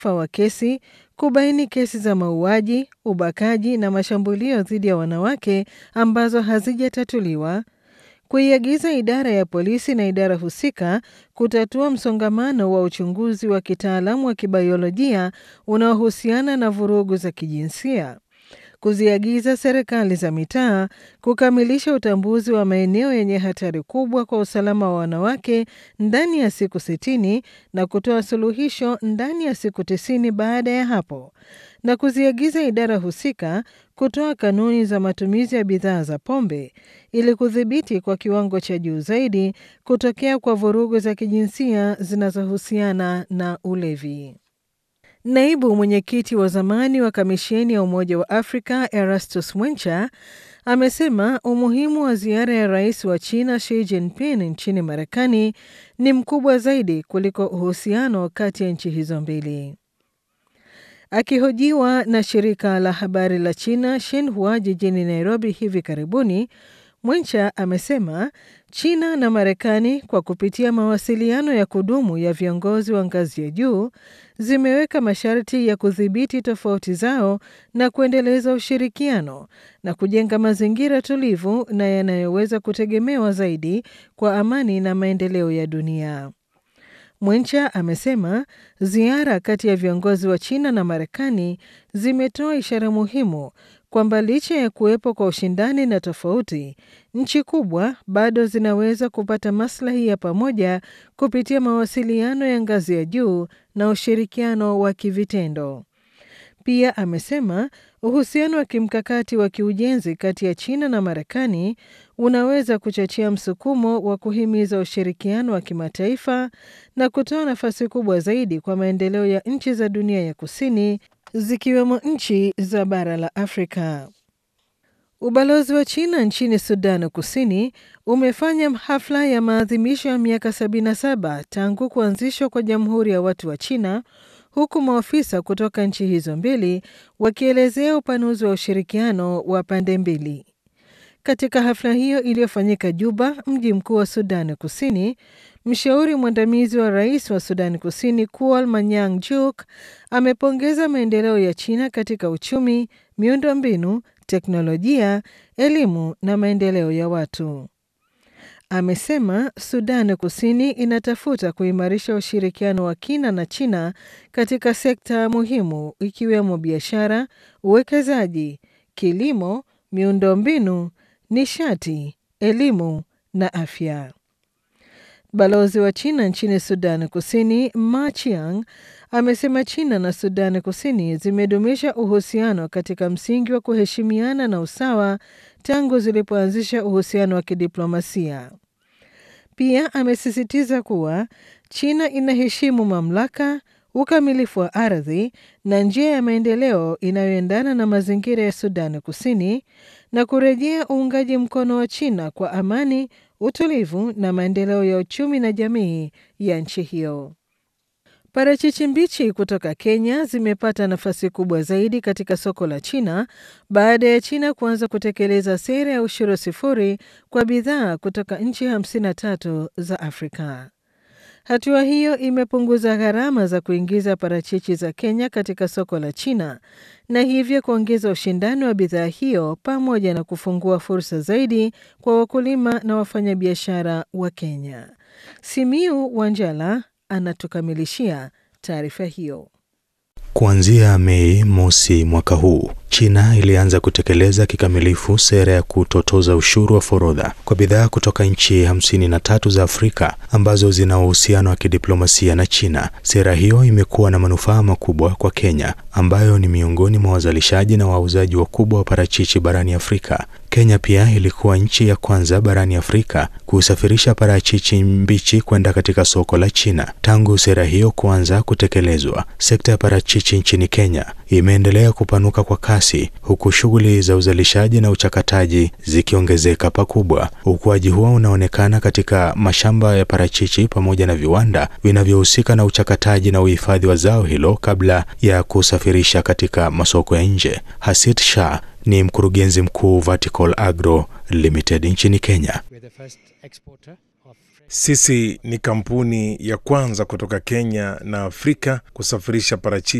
wa kesi, kubaini kesi za mauaji, ubakaji na mashambulio dhidi ya wanawake ambazo hazijatatuliwa, kuiagiza idara ya polisi na idara husika kutatua msongamano wa uchunguzi wa kitaalamu wa kibiolojia unaohusiana na vurugu za kijinsia, kuziagiza serikali za mitaa kukamilisha utambuzi wa maeneo yenye hatari kubwa kwa usalama wa wanawake ndani ya siku sitini na kutoa suluhisho ndani ya siku tisini baada ya hapo, na kuziagiza idara husika kutoa kanuni za matumizi ya bidhaa za pombe ili kudhibiti kwa kiwango cha juu zaidi kutokea kwa vurugu za kijinsia zinazohusiana na ulevi. Naibu mwenyekiti wa zamani wa kamisheni ya Umoja wa Afrika Erastus Mwencha amesema umuhimu wa ziara ya rais wa China Xi Jinping nchini Marekani ni mkubwa zaidi kuliko uhusiano kati ya nchi hizo mbili. Akihojiwa na shirika la habari la China Xinhua jijini Nairobi hivi karibuni, Mwencha amesema China na Marekani kwa kupitia mawasiliano ya kudumu ya viongozi wa ngazi ya juu zimeweka masharti ya kudhibiti tofauti zao na kuendeleza ushirikiano na kujenga mazingira tulivu na yanayoweza kutegemewa zaidi kwa amani na maendeleo ya dunia. Mwencha amesema ziara kati ya viongozi wa China na Marekani zimetoa ishara muhimu kwamba licha ya kuwepo kwa ushindani na tofauti, nchi kubwa bado zinaweza kupata maslahi ya pamoja kupitia mawasiliano ya ngazi ya juu na ushirikiano wa kivitendo. Pia amesema uhusiano wa kimkakati wa kiujenzi kati ya China na Marekani unaweza kuchochea msukumo wa kuhimiza ushirikiano wa kimataifa na kutoa nafasi kubwa zaidi kwa maendeleo ya nchi za dunia ya kusini zikiwemo nchi za bara la Afrika. Ubalozi wa China nchini Sudan Kusini umefanya hafla ya maadhimisho ya miaka 77 tangu kuanzishwa kwa Jamhuri ya Watu wa China huku maafisa kutoka nchi hizo mbili wakielezea upanuzi wa ushirikiano wa pande mbili. Katika hafla hiyo iliyofanyika Juba, mji mkuu wa Sudani Kusini, mshauri mwandamizi wa rais wa Sudani Kusini Kual Manyang Juk amepongeza maendeleo ya China katika uchumi, miundombinu, teknolojia, elimu na maendeleo ya watu. Amesema Sudani Kusini inatafuta kuimarisha ushirikiano wa kina na China katika sekta muhimu ikiwemo biashara, uwekezaji, kilimo, miundombinu, nishati, elimu na afya. Balozi wa China nchini Sudani Kusini Ma Chiang amesema China na Sudani Kusini zimedumisha uhusiano katika msingi wa kuheshimiana na usawa tangu zilipoanzisha uhusiano wa kidiplomasia. Pia amesisitiza kuwa China inaheshimu mamlaka, ukamilifu wa ardhi na njia ya maendeleo inayoendana na mazingira ya Sudani Kusini na kurejea uungaji mkono wa China kwa amani, utulivu na maendeleo ya uchumi na jamii ya nchi hiyo. Parachichi mbichi kutoka Kenya zimepata nafasi kubwa zaidi katika soko la China baada ya China kuanza kutekeleza sera ya ushuru sifuri kwa bidhaa kutoka nchi 53 za Afrika. Hatua hiyo imepunguza gharama za kuingiza parachichi za Kenya katika soko la China na hivyo kuongeza ushindani wa bidhaa hiyo pamoja na kufungua fursa zaidi kwa wakulima na wafanyabiashara wa Kenya. Simiu Wanjala anatukamilishia taarifa hiyo. Kuanzia Mei mosi mwaka huu, China ilianza kutekeleza kikamilifu sera ya kutotoza ushuru wa forodha kwa bidhaa kutoka nchi hamsini na tatu za Afrika ambazo zina uhusiano wa kidiplomasia na China. Sera hiyo imekuwa na manufaa makubwa kwa Kenya ambayo ni miongoni mwa wazalishaji na wauzaji wakubwa wa parachichi barani Afrika. Kenya pia ilikuwa nchi ya kwanza barani Afrika kusafirisha parachichi mbichi kwenda katika soko la China. Tangu sera hiyo kuanza kutekelezwa, sekta ya parachichi nchini Kenya imeendelea kupanuka kwa kasi, huku shughuli za uzalishaji na uchakataji zikiongezeka pakubwa. Ukuaji huo unaonekana katika mashamba ya parachichi pamoja na viwanda vinavyohusika na uchakataji na uhifadhi wa zao hilo kabla ya kusafirisha katika masoko ya nje. Hasit Shah ni mkurugenzi mkuu Vertical Agro Limited nchini Kenya. Sisi ni kampuni ya kwanza kutoka Kenya na Afrika kusafirisha parachichi